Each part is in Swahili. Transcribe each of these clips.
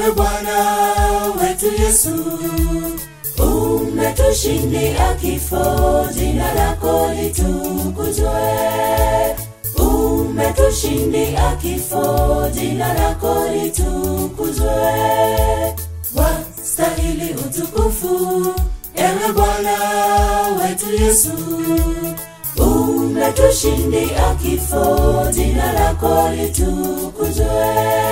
ewe Bwana wetu Yesu, umetushindia kifo, jina lako litukuzwe. Umetushindia kifo, jina lako litukuzwe. Wastahili utukufu, ewe Bwana wetu Yesu, umetushindia kifo, jina lako litukuzwe.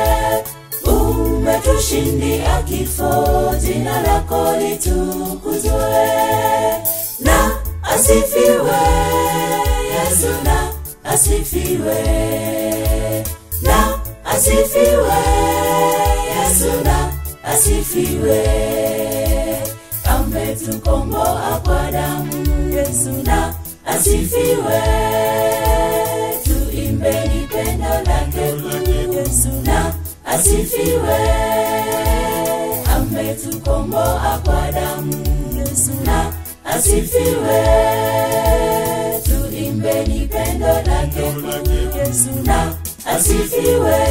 Umetushindia kifo, jina lako litukuzwe. Na asifiwe Yesu, na asifiwe, na asifiwe Yesu, na asifiwe. Ametukomboa kwa damu Yesu, na asifiwe. Tuimbeni pendo lake kuu Yesu, na asifiwe. Ametukomboa kwa damu Yesu, na asifiwe. Tuimbeni pendo lake kuu Yesu, na asifiwe.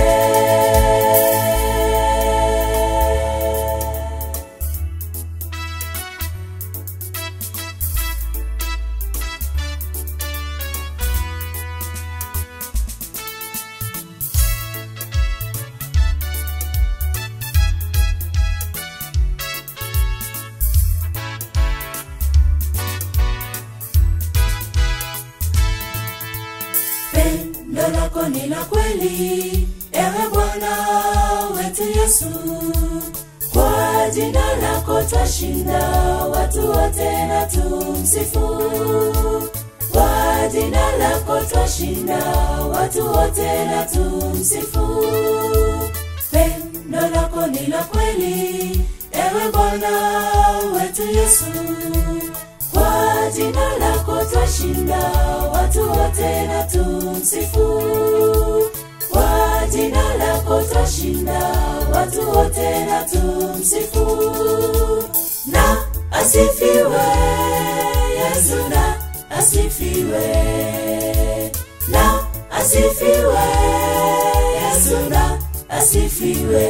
Pendo lako ni la kweli, ewe Bwana wetu Yesu. Kwa jina lako twashinda watu wote na tumsifu. Kwa jina lako twashinda watu wote na tumsifu. Pendo lako ni la kweli, ewe Bwana wetu Yesu. Kwa jina lako twashinda watu wote na tumsifu. Kwa jina lako twashinda watu wote na tumsifu. Na asifiwe Yesu, na asifiwe, na asifiwe Yesu, na asifiwe.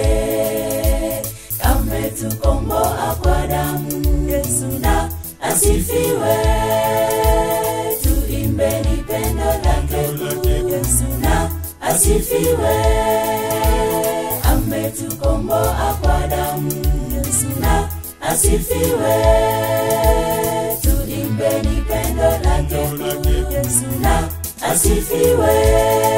Ametukomboa kwa damu Yesu, na asifiwe. Tuimbeni pendo lake kuu Yesu, na asifiwe. Ametukomboa kwa damu Yesu, na asifiwe. Tuimbeni pendo lake kuu Yesu, na asifiwe.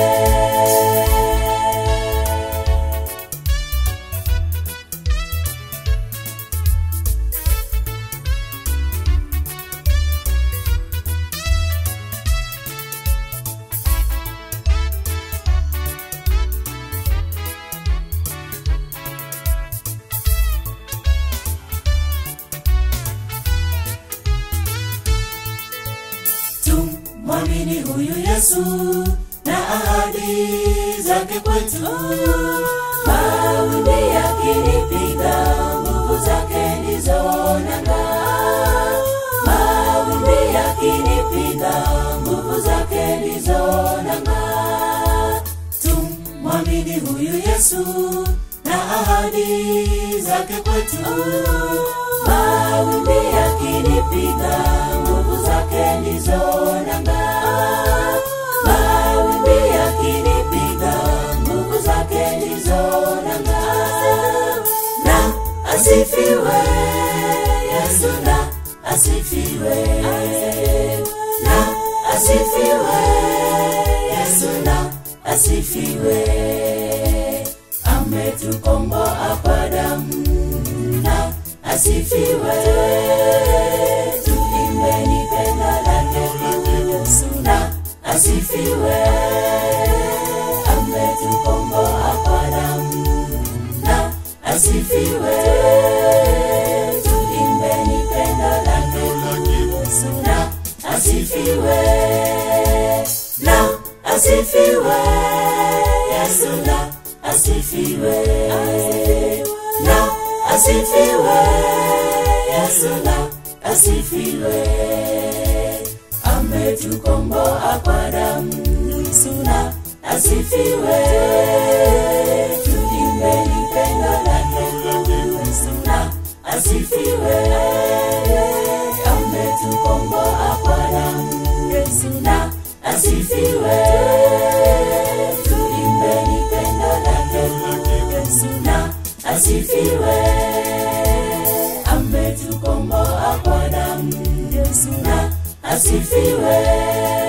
Tumwamini huyu Yesu na ahadi zake kwetu. Mawimbi yakinipiga, nguvu zake ndizo nanga. Mawimbi yakinipiga, nguvu zake ndizo nanga. Tumwamini huyu Yesu na ahadi zake kwetu. Mawimbi yakinipiga, nguvu zake ndizo nanga. Mawimbi yakinipiga, nguvu zake ndizo nanga. Na asifiwe Yesu, na asifiwe, na asifiwe Yesu, na asifiwe. Ametukomboa kwa damu na asifiwe. Tuimbeni pendo lake kuu Yesu, na asifiwe. Ametukomboa kwa damu na asifiwe. Tuimbeni pendo lake kuu Yesu, na asifiwe. Na asifiwe Yesu, na asifiwe. Na asifiwe Yesu, na asifiwe. Ametukomboa kwa damu Yesu, na asifiwe. Tuimbeni pendo lake Yesu na asifiwe. Ametukomboa kwa damu, Yesu na asifiwe. Tuimbeni pendo lake, Yesu na asifiwe. Ametukomboa kwa damu, Yesu na asifiwe.